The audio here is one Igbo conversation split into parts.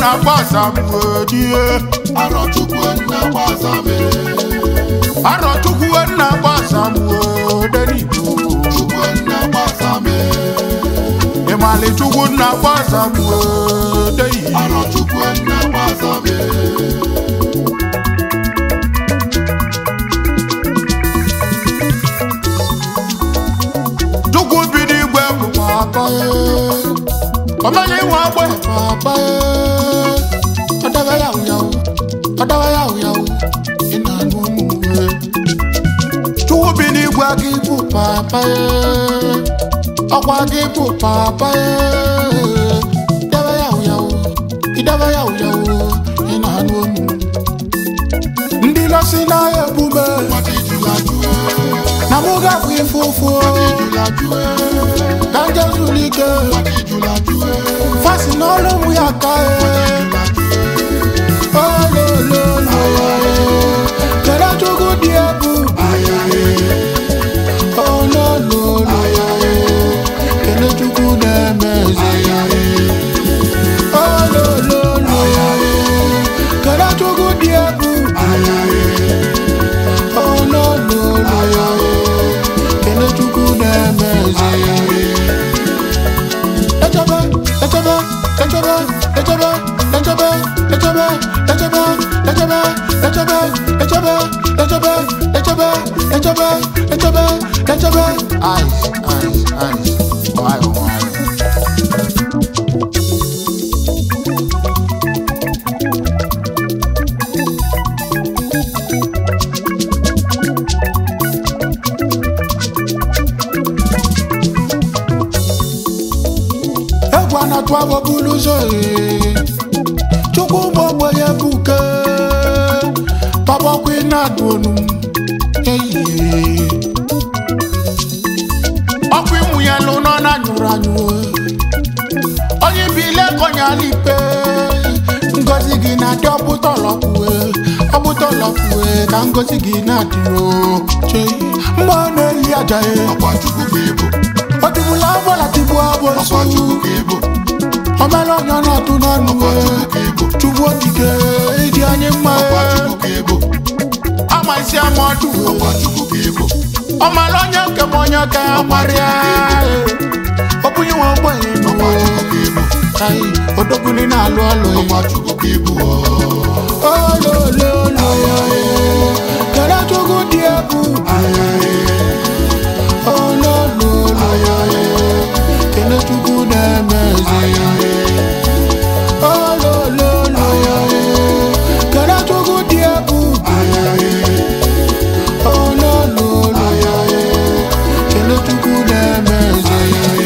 na-agba asamodie Arọchukwu nna gbazame arọchukwu na-agba asamodenibo Chukwu nna gbazame ịmali chukwu na-agba asamodeyi Arọchukwu nna gbazame chukwu bi n'igwe bụ papa ọmaghị nwe agbe papa ọdaba ya ụyawu ọdaba ya ụyawu ị na-anụ ụmụ chukwu bi n'igwe gị bụ papa ọkwa gị bụ papa ịdaba ya ụyawu ịdaba ya ụyawu ị na-anụ ụmụ ndị lọsi n'ahịa ebume Wadi julajue na mụ gafụ ife ụfụ Julajue ka nje zuru ike Wadi julajue fasi n'ọrụ mụ ya ka olololo kere chukwu dị egwu olololo kele chukwu na-eme eze olololo kele chukwu dị egwu olololo kele chukwu na-eme eze Echebe, echebe, echebe, echebe, echebe, echebe, echebe, echebe, echebe, echebe, echebe, echebe, echebe, echebe, echebe. Ice, ice, ice. Nwayọ, nwayọ. egwu anatụ abụ bụrụ ụzọ ee. chukwu ụmụ ogbenye buke pabọkwa na-adụ onu eyie ọkwa ịmụ ya lụ nọ na nyụrụ anyụ onye bi ile kọnya n'ikpe ngozi gị na-adị ọbụtọlọkwue ọbụtọlọkwue ka ngozi gị na-adị o chei mgbe ọ na-eli aja e Ọkwa Chukwu ka ịbụ o tigbula agbọla tigbu Ọkwa abụsụ Chukwu ka ịbụ omere onye ọ na-atụ n'ọnụ Ọkwa e Chukwu ka ịbụ chukwu okike ịdị anyị mma Ọkwa e Chukwu ka ịbụ ama isi ama ọdụ Ọkwa Chukwu ka ịbụ ọmara onye nke m onye ka ya gbarịa ọbụnye nwe ogbenye Ọkwa Chukwu ka ịbụ anyị odogwuli na-alụ ọlụ Ọkwa Chukwu ka ịbụ olololo kere chukwu dị egwu olololo kele chukwu na-eme eze olololo kere chukwu dị egwu olololo kele chukwu na-eme eze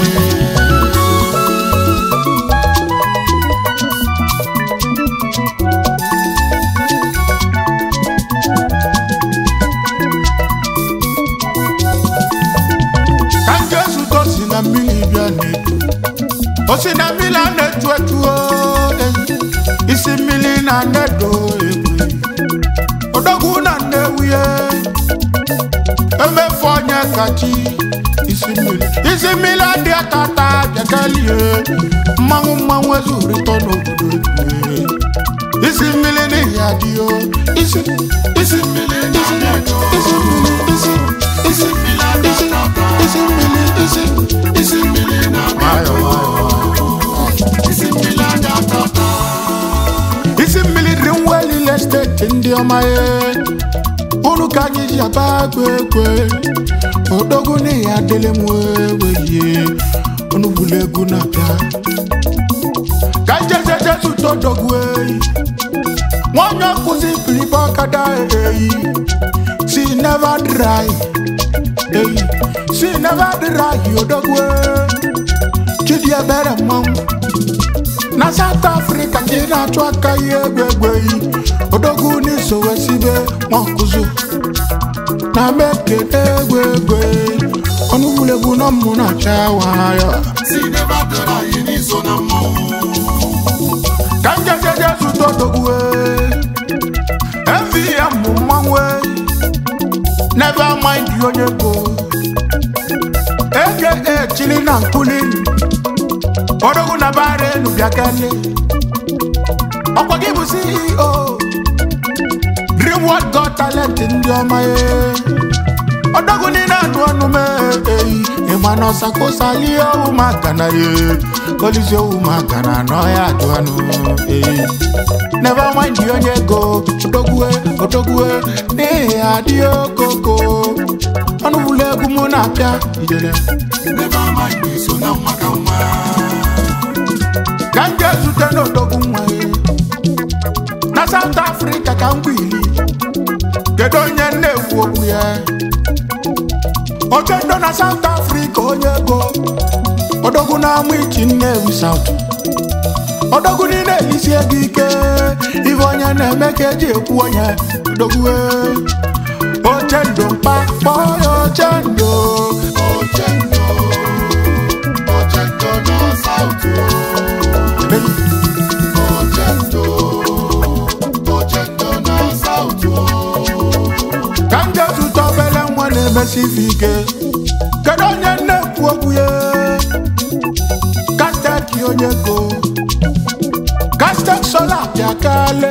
ka njesu to si na mmiri bịa na-eto o si na mmiri a na-etu etu o, eh, isi mmiri na nnedo egwe odogwu na nnewuye emefu onye kachi isi mmiri isi mmiri adị atata bịakalie mmanwụ mmanwụ ezurịtọ n'obodo egwe isi mmiri n'ihi adịo isi isi mmiri isi isi mmiri isi isi isi isi mmiri isi isi mmiri na-nwayọ Isi mmiri aja tata isi mmiri dị nwa elile steeti ndị ọma ya unu ka anyị ji aba agụ ekwe odogwu n'ihi adịlị m eweye unu gburu egwu na-abịa ka njejejezu todogwu eyi nwanyị ọkụzi pilipa ọkada eyi si never dry eyi si never dry odogwu chidi ebere mmanwụ na south africa ka ị na-achụ aka ihe egbe egbe yi odogwu n'isowe sibe nwankụzu na mekene egbe egbe ọnụgbulegbu na mmụ na-acha nwayọ Si never dara anyị n'iso na mmọnwụ ka njejeje zụta odogwu mvm bụ mmanwụ never mind onye go aka chili na nkuli odogwu na bara enu bịa kele ọkwa gị bụ ceo reward god talent ndị ọma ya ọdọgwu niile anụ ọnụ m eyi ịma na ọsakosali owu maka na ya olisi owu maka na anọghị ajụ anụ eyi never mind onye ego odogwue odogwue n'ihi adị okoko ọnụ bụla egwu mụ na-apịa ijele Never mind so na nwa ka nwa ka m jee zute n'odogwu nwa ya na South Africa ka m gwili kedu onye na-ekwu okwu ya ochendo na South Africa onye ego odogwu na-amụ ichi Nnewi South odogwu niile elisi ego ike ife onye na-eme ka eji ekwu onye odogwu ochendo mkpa kpọọ ya ochendo Ochendo Ochendo na South Ochendo Ochendo na South ka m jee zụta obere nwa na-emesi ife ike kedu onye na-ekwu okwu ya kasteki onye go kastek sola bịakale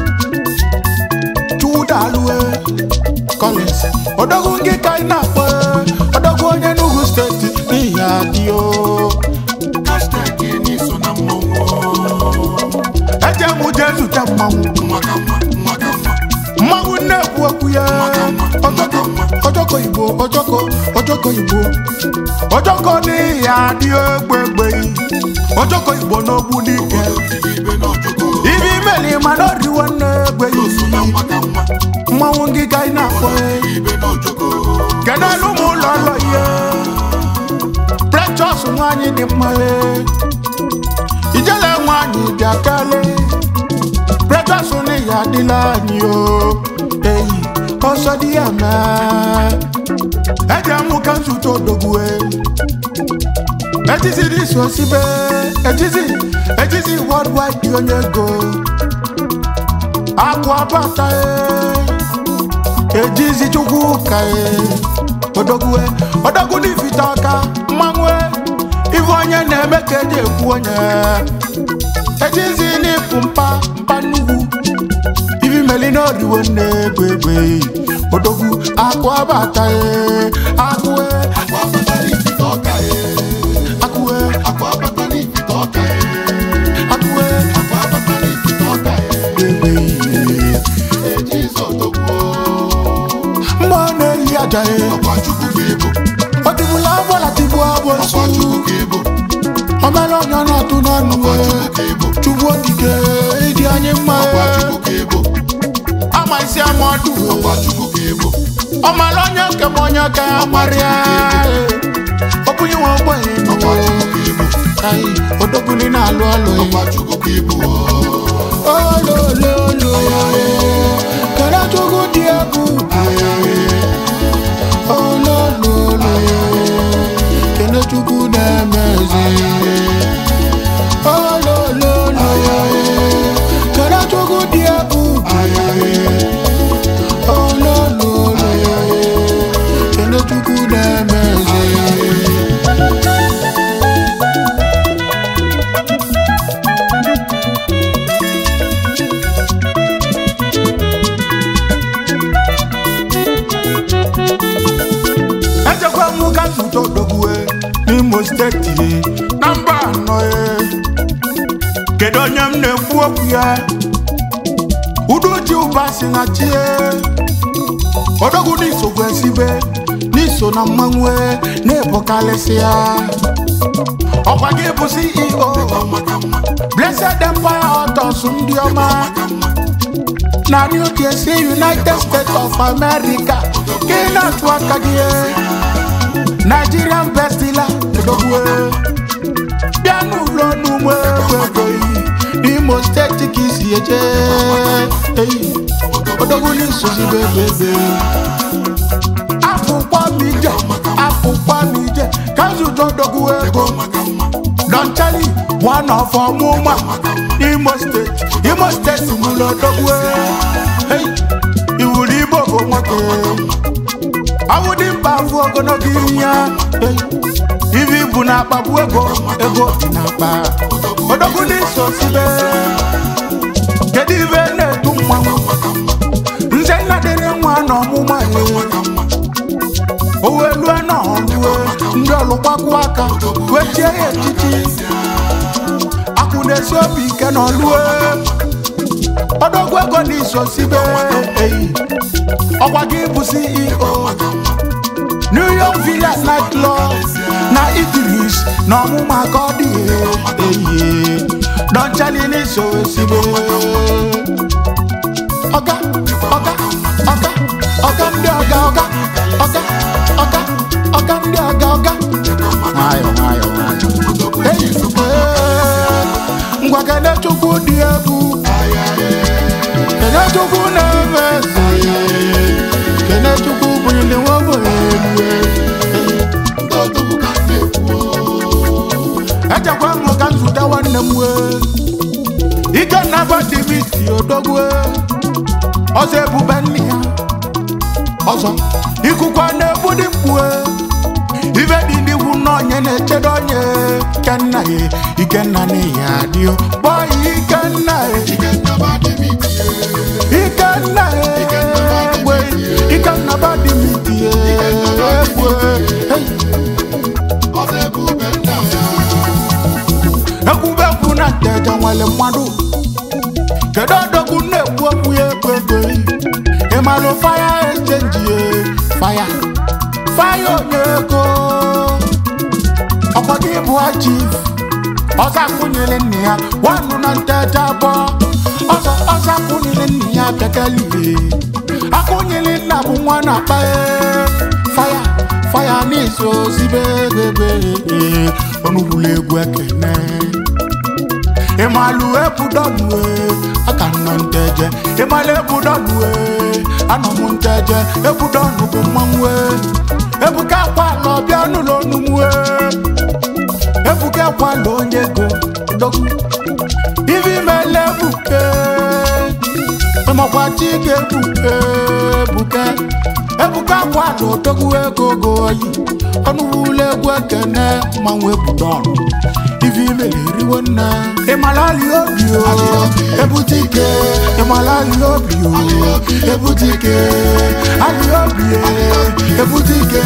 chuwudalue collins odogwu gị ka ị na-akpọ odogwu onye n'ugwu steeti n'ihi adịo Hashtag ni so na mmọnwụ eje m jee zute mmanwụ nwa ka nwa nwa ka nwa mmanwụ na-ekwu okwu ya ojoko ojoko igbo ojoko ojoko igbo ojoko n'ihi adị egbe egbe ojoko igbo n'ogbu n'ike ibe na ojoko ibe imeli mana oriwo n'egbe so na nwa ka nwa mmanwụ gị ka ị na-akpọ ibe na ojoko kedu elu ụmụ ụlọ ụlọ ihe precious nwanyị dị mma ijele nwanyị bịa kele precious n'ihi adịla anyị o eyi ọsọ dị ya mee eji amụ ka nzute odogwu ejizi dị so sibe ejizi ejizi worldwide dị onye ego akụ abata ejizi chukwu ka odogwu odogwu n'ifite ọka mmanwụ ife onye na-eme ka eji ekwu onye ejizi n'ịpụ mpa mpa nnukwu ibi meli n'oriwo nne egbe egbe odogwu akụ abata akụ akwa abata n'ifite ọka e akụ akwa abata n'ifite ọka e akụ akwa abata n'ifite ọka e egbe ejizo togbuo mgbe ọ na-eyi aja ọkwa chukwu ka ịbụ ọ dịbụla agbala tigbu abụsụ ọkwa chukwu ka ịbụ omere onye ọ na-atụ n'ọnụ ọkwa chukwu ka ịbụ chukwu okike ịdị anyị mma ọkwa chukwu ka ịbụ ama isi ama ọdụ ọkwa chukwu ka ịbụ ọmara onye nke m onye ka ya marịa ọbụnye nwe ogbenye ọkwa chukwu ka ịbụ Ai, odogbuni na-alụ ọlụ ọkwa chukwu ka ịbụ olololo kere chukwu dị egwu olololo kene chukwu na-emezi olololo kere chukwu dị egwu olololo kene chukwu na-emezi ejekwa m ka nzute odogwue n'imo steeti na mba anọ e kedu onye m na-ekwu okwu ya udoji ụba si na chie odogwu n'isogwu esibe n'iso na mmanwụ na-ebokalịsị ya ọkwa gị bụ ceo ọma ka mma blessed empire autos ndị ọma ka mma na new jersey united states of america ka ị na-atụ aka gị nigerian bestila edogwe bịa n'ụlọ n'ugbo ego n'imo steeti ka isi eje eyi odogwu n'isozibe ebe afụkwa m ije afụkwa m ije ka nzụta odogwu ego ọma ka mma Don Charlie, one of ọmụma Imo steeti Imo steeti mụrụ odogwu Hey, iwuru Igbo bụ nwoke ọnwụ dị mkpa afụ ogologo imi ya Hey, ibi bụ na akpagbu ego ego dị na akpa odogwu n'iso sibe aka wee chie ya echichi akwụ na-esi obi ike n'ọlụe ọdọgwu ego n'iso sibe eyi ọkwa gị bụ ceo new york villa night club na idris na ọmụma ka ọ dị eyi dọnchali n'iso sibe ọga ọga ọga ọga ndị ọga ọga ọga ọga ọga ndị ọga ọga nwayọ nwayọ nwayọ eyi ee, ngwa kene chukwu dị egwu kene chukwu na-eme eze kene chukwu bụnyere nwoke elu echekwa m ka nzute nwanne m wee ikenna badimiti odogwu ọzọ ebube nne ya ọzọ ikukwa na-egbudi mkpue ibe dị n'iwu n'onye na-echedo onye ikenna ya ikenna na ya adịo kpọọ ya ikenna ya ikenna ya egwe ikenna badimiti egwe Hey. ekwubekwu na nteja nwere mmadụ kedu odogwu na-ekwu okwu ya ekwu ego ịmalụ faya echenji ya faya faya onye ego ọkwa gị bụ chief ọzọ akwụnyere nne ya wanụ na nteja abụọ ọzọ ọzọ akwụnyere nne ya bekelihe akwụnyere nna bụ nwa na-akpa faya faya n'iso zibe ego ego onugbulu egwu ekene ịmalụ ebudonue aka nọ nteje ịmalụ ebudonue anọ m nteje ebudonu bụ mmanwue ebuka akwala ọbịa n'ụlọ onumue ebuka akwala onye ego dogu ivi mele ebuke ịmakwa chi ga-ebuke ebuke ebuka akwala odogwu ego go oyi ọnụwụlọ egwu ekene mmanwụ ebudonu ivi imele eriwo nne ịmalali obi o ebute ike ịmalali obi o ebute ike ali obi e ebute ike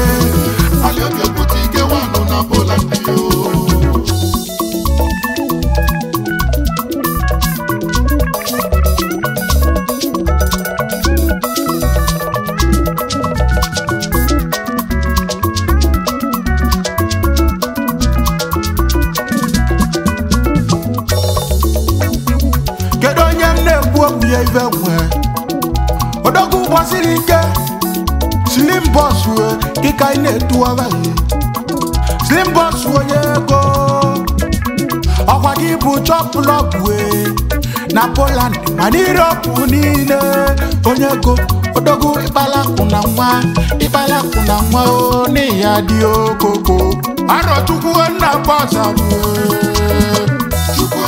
kedu onye m na-ekwu okwu ya ibe nwe odogwu gbasiri ike slim bọs dịka ị na-etuwara ya slim bọs onye ego ọkwa gị bụ chọplọg wee na poland ma n'iroopu niile onye ego odogwu ịkpalakwụ na nwa ịkpalakwụ na nwa o n'ihi ya dị okoko arọchukwu nna bọsa chukwu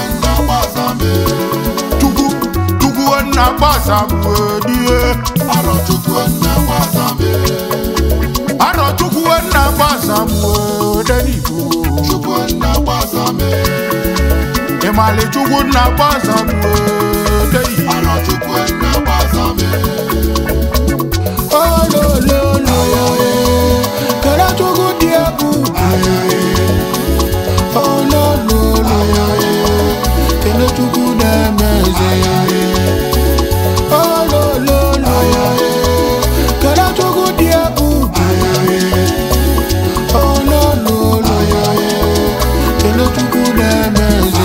chukwu nna gbasa die arọchukwu nna gbasa denibo ịmali chukwu nna gbasa deyi olololo kere chukwu dị egwu olololo kele chukwu na-eme eze olololo kele chukwu dị egwu olololo kele chukwu na-eme eze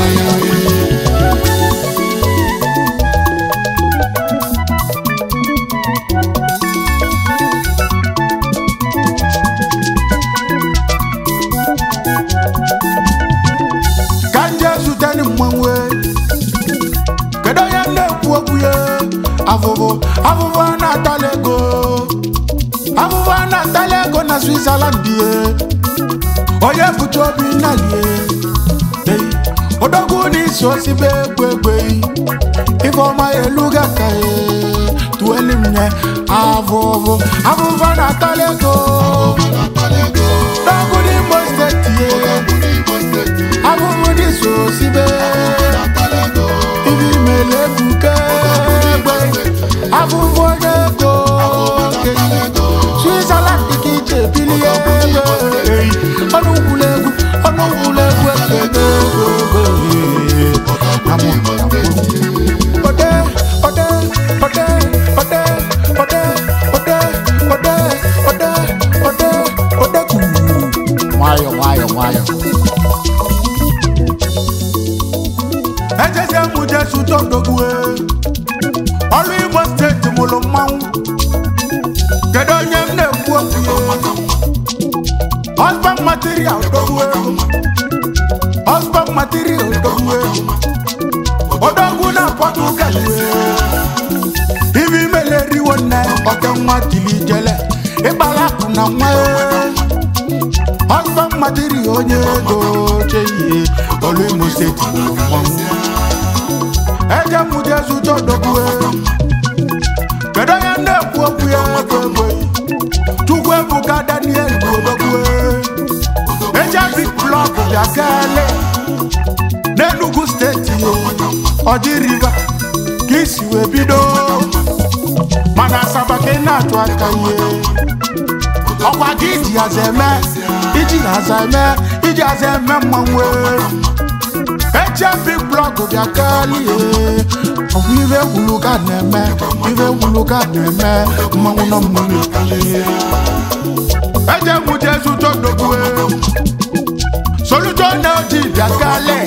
ka nje zute ni mmanwe kedu onye m na-ekwu okwu ya afụfụ afụfụ a na-atala ego afụfụ a na-atala ego na switzerland ye onye bụcha obi nalie ei odogwu n'isi osibe egwu egbe ifeọma ya eluga ka ye tueli m nye afụfụ afụfụ a na-atala ego odogwu n'imo steeti ye afụfụ n'isi osibe ibi mele ebuke egbe afụfụ onye ego okenye switzerland ka ije bilie ego ọnụ kwule jesu todogwe ọrụ igbo steeti mụrụ mmanwụ kedu onye m na-ekwu okwu ya husband material dogwu ego husband material dogwu ego odogwu na pọtugal ibi meleriwo nne oke nwa tili jele ịgbalapụ na nwa husband material onye ego chehie olu imo steeti mụrụ mmanwụ eje mụ jesu todogwu ego kedu onye m na-ekwu okwu ya ego ego chukwu ebuka daniel odogwu eji big blọk bịa kele n'enugu steeti ọdị riva ka isi wee bido mana asaba ka ị na-atụ aka ihe ọkwa gị iji aza eme iji aza eme iji aza eme mmanwụ eji big blọk bịa kele ọbụ ibe gwulu ka na-eme ibe gwulu ka na-eme mmanwụ nọ mmụrụ ekele eje mụ jesu tó dogwe soluto na odi biakale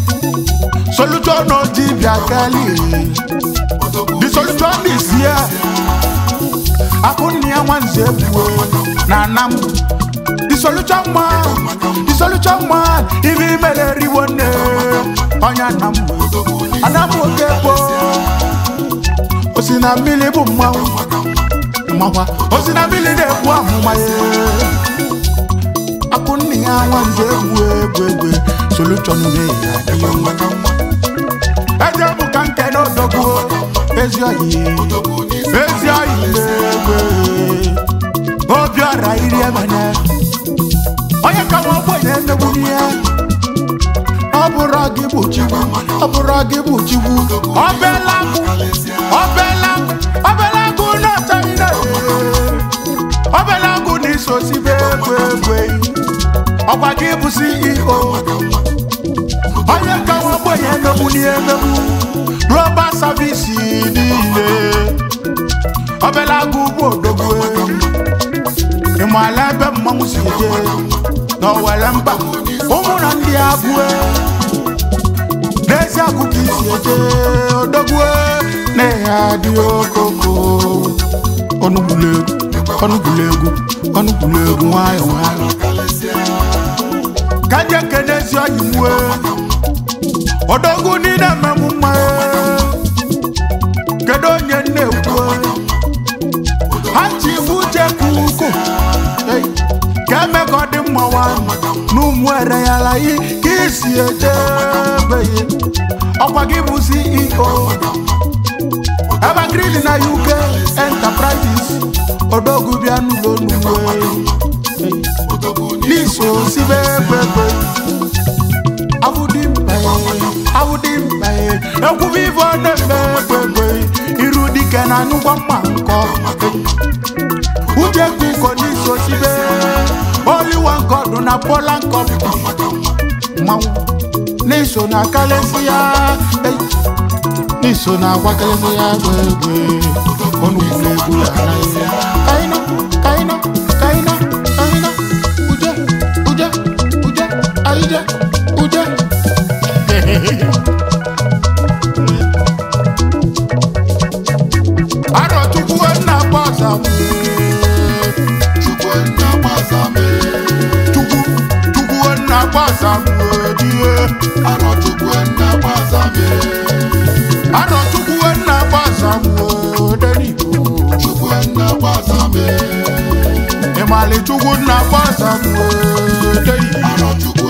soluto na odi biakale the solution is here akunni anwanze ebuwe na nam the solution man the solution man ibi mere riwo ne ọnya nam anam oge gboo osi na mmiri bụ mmanwụ mmakwa osi na mmiri na-egbu amụma ya akụ nne ya nwanze egwu egwu egwu solution na-eyi adịghị mma eje bụ ka nke na odogwu ezi oyi ezi oyi na-egwe obi ọra iri emene onye ka nwa ogbenye emegbu n'ihe ọ bụrụ gị bụ chikwu ọ bụrụ gị bụ chikwu ọbela agụ ọbela agụ ọbela agụ na-achaghị na ọbela agụ na isosibe egwu egwu ọkwa gị bụ ceo onye ka nwa ogbenye emegbu n'ihe emegbu roba savisi niile ọbela agụ bụ odogwu ịmala ebe mmanwụ si je n'owere mba ụmụ na ndị agụe n'ezi agụ ka isi eje odogwu na ya dị okoko ọnụgbulu egwu ọnụgbulu egwu ọnụgbulu egwu nwayọ nwayọ ka je kene ezi ọyị mwe odogwu niile mmemme mma kedu onye na-ekwu ha ji ibu jeku uko ka eme ka ọ dị mma nwanyị n'ụmụ ere ya layi ka isi ejebeghị ọkwa gị bụ ceo evergreen na uk enterprises odogwu bịa n'ụlọ n'uwe n'iso sibe egbegbe abụdị mkpa abụdị mkpa ekwubi ife ọ na-eme egbegbe iru dike na anyụgwa mma nkọ uche kuko n'iso sibe oliwa nkọdụ na pola nkọpụ mmanwụ n'iso na kalesi ya n'iso na agwa kalesi ya egbe egbe ọnụgbulu egwu ya anaghị ya kaina kaina kaina kaina uje uje uje aije uje arọ chukwu nna gbasa Chukwu nna gbasa m chukwu chukwu nna gbasa die arọ Chukwu nna gbasa m arọ chukwu nna gbasa denibo Chukwu nna gbasa m ịmali chukwu nna gbasa denibo arọ Chukwu